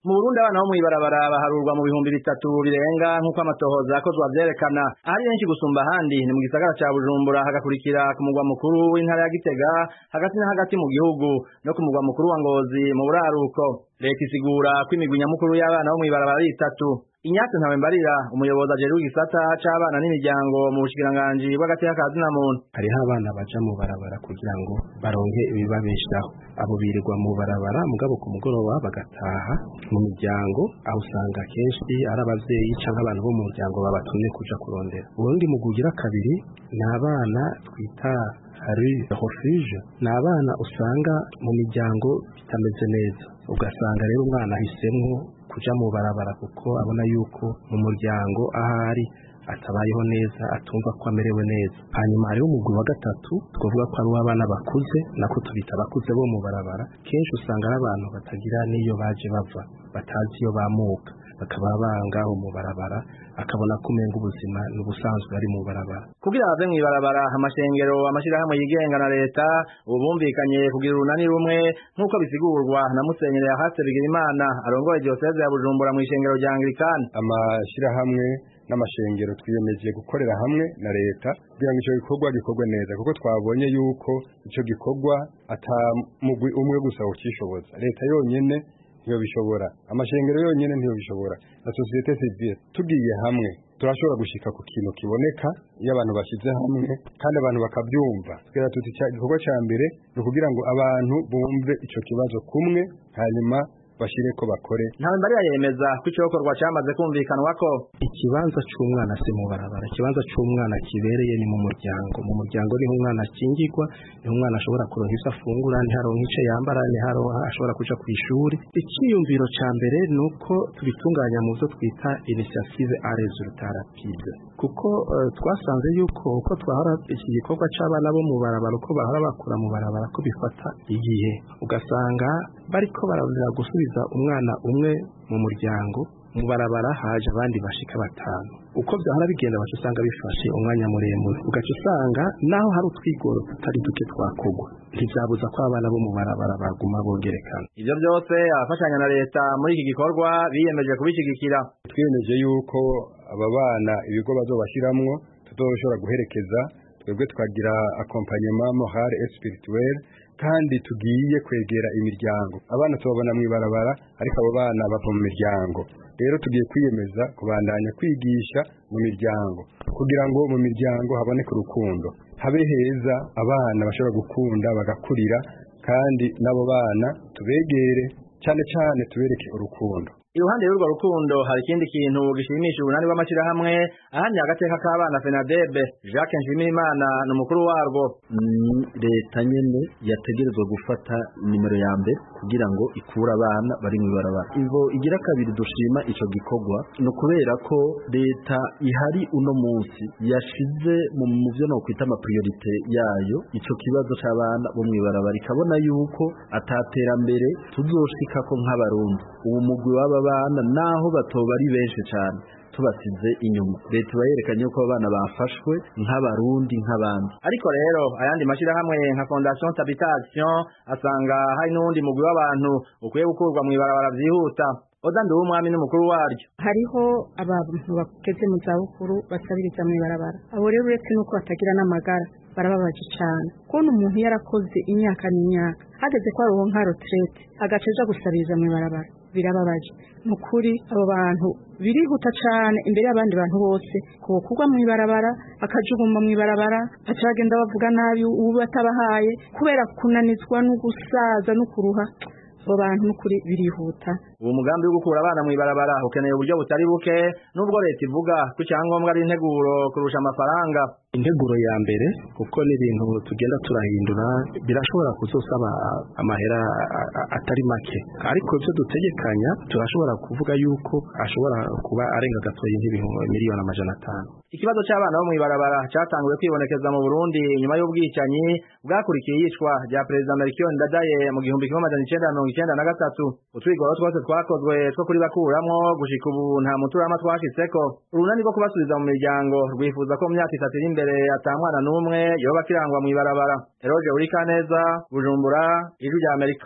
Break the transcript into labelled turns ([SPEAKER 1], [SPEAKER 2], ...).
[SPEAKER 1] mu Burundi abana bo mw'ibarabara baharurwa mu bihumbi bitatu birenga nk'uko amatohoza yakozwe avyerekana ahari benshi gusumba ahandi ni mu gisagara ca Bujumbura hagakurikira ku mugwa mukuru w'intara ya Gitega hagati na hagati mu gihugu no ku mugwa mukuru wa Ngozi mu buraruko leta isigura ko imigwi nyamukuru y'abana bo mw'ibarabara ari itatu Inyatse ntawe mbarira umuyobozi ajeruye igisata c'abana n'imiryango mu bushikiranganji bw'agateka ka zina muntu
[SPEAKER 2] hariho abana baja mu barabara kugira ngo baronke ibibabeshaho abo birirwa mu barabara mugabo ku mugoroba bagataha mu miryango aho usanga kenshi ari abavyeyi canke abantu bo mu muryango babatumye kuja kurondera ubundi mugugira kabiri ni abana twita hari refuge ni abana usanga mu miryango bitameze neza ugasanga rero umwana ahisemwo kuja mu barabara kuko abona yuko mu muryango ahari atabayeho neza atumva ko amerewe neza hanyuma hariho umugwi wa gatatu twavuga ko ari uw'abana bakuze nako tubita abakuze bo mu barabara kenshi usanga ari abantu batagira n'iyo baje bava batazi iyo bamuka bakaba bangaho mu barabara akabona ko umenga ubuzima n'ubusanzwe ari mu barabara
[SPEAKER 1] kugira bave mw'ibarabara amashengero amashirahamwe yigenga na leta ubu bumvikanye kugira urunani rumwe nk'uko bisigurwa na musenyeri yahatse bigirimana arongoye diyoseze ya bujumbura mw'ishengero rya anglikani
[SPEAKER 3] amashirahamwe n'amashengero twiyemeje gukorera hamwe na leta kugira ngo ico gikorwa gikorwe neza kuko twabonye yuko ico gikorwa ata mugwi umwe gusa ukishoboza leta yonyene ntiyo bishobora amashengero yonyene ntiyo bishobora na societe civile tugiye hamwe turashobora gushika ku kintu kiboneka iyo abantu bashize hamwe kandi abantu bakabyumva twera tuti igikorwa ca mbere ni ukugira ngo abantu bumve ico kibazo kumwe hanyuma bashire ko bakore
[SPEAKER 1] ntawe mbarira yemeza ko icokorwa camaze kumvikanwa ko
[SPEAKER 2] ikibanza c'umwana si mu barabara ikibanza c'umwana kibereye ni mu muryango mu muryango niho umwana akingirwa niho umwana ashobora kuronka ivyo afungura ntiharonka ico yambara ntiharonka ashobora kuja kw'ishuri iciyumviro ca mbere ni uko tubitunganya mu vyo twita initiative a resultat rapide kuko uh, twasanze yuko uko twahora iki gikorwa c'abana bo mu barabara uko bahora bakura mu barabara ko bifata igihe ugasanga bariko bararondera gusubiza umwana umwe mu muryango mu barabara haje abandi bashika batanu uko vyahora bigenda baca usanga bifashe umwanya muremure ugaca usanga naho hari utwigoro tutari duke twakogwa ntivyabuza ko abana bo mu barabara baguma bongerekana
[SPEAKER 1] ivyo vyose abafashanya na leta muri iki gikorwa biyemeje kubishigikira
[SPEAKER 3] twiyemeje yuko aba bana ibigo bazobashiramwo tuzoshobora guherekeza twebwe tukagira accompagnement moral et spirituel kandi tugiye kwegera imiryango abana tubabona mw'ibarabara ariko abo bana bava mu miryango rero tugiye kwiyemeza kubandanya kwigisha mu miryango kugira ngo mu miryango haboneke urukundo habe heza abana bashobora gukunda bagakurira kandi n'abo bana tubegere cyane cyane tubereke urukundo
[SPEAKER 1] iruhande y'urwo rukundo hari ikindi kintu gishimisha urunani rw'amashirahamwe ahandi agateka k'abana fenadebe jacques nshimirimana ni umukuru warwo
[SPEAKER 4] ni leta nyene yategerezwa gufata nimero ya mbere kugira ngo ikure abana bari mw'ibarabara ivo igira kabiri dushima ico gikorwa ni ukubera ko leta ihari uno munsi yashize mu vyo nokwita amapriorite yayo ico kibazo c'abana bo mw'ibarabara ikabona yuko ataterambere tuzoshikako nk'abarundi ubu mugwi w'aba bana naho batoba ari benshi cyane tubasize inyuma leta iba yerekanye ko abana bafashwe nk'abarundi nk'abandi
[SPEAKER 1] ariko rero ayandi mashyirahamwe nka fondation habitation asanga hari n'uwundi mugwi w'abantu ukwiye gukurwa mu ibarabara byihuta oda ndi umwami n'umukuru waryo
[SPEAKER 5] hariho abantu bageze mu zabukuru basabiriza mu ibarabara abo rero uretse n'uko batagira n'amagara barababaje cyane kubona umuntu yarakoze imyaka n'imyaka hageze ko aronka nka retraite agaca aja gusabiriza mu ibarabara birababaje ni ukuri abo bantu birihuta cyane imbere y'abandi bantu bose kubokurwa mu ibarabara bakajugumba mu ibarabara baca bagenda bavuga nabi ubu batabahaye kubera kunanizwa no gusaza no kuruha abo bantu n'ukuri birihuta
[SPEAKER 1] uwo mugambi wo gukura abana mu ibarabara ukeneye uburyo butari buke nubwo leta ivuga ko icyangombwa ari integuro kurusha amafaranga
[SPEAKER 2] integuro ya mbere kuko n'ibintu tugenda turahindura birashobora kuzosaba amahera atari make ariko ibyo dutegekanya turashobora kuvuga yuko ashobora kuba arenga gatoya nk'ibihumbi miliyoni amajana atanu
[SPEAKER 1] ikibazo cy'abana bo mu ibarabara cyatanguye kwibonekeza mu Burundi nyuma y'ubwicanyi bwakurikiye yicwa rya perezida Melchior Ndadaye mu gihumbi kimwe amajana icenda mirongo icenda na gatatu utwigoro twose twakozwe two kuri bakuramwo gushika ubu nta muturama twashitseko urunani rwo kubasubiza mu miryango rwifuza ko mu myaka itatu iri imbere ata mwana n'umwe yoba akirangwa mu ibarabara eroge uri kaneza bujumbura ijwi rya amerika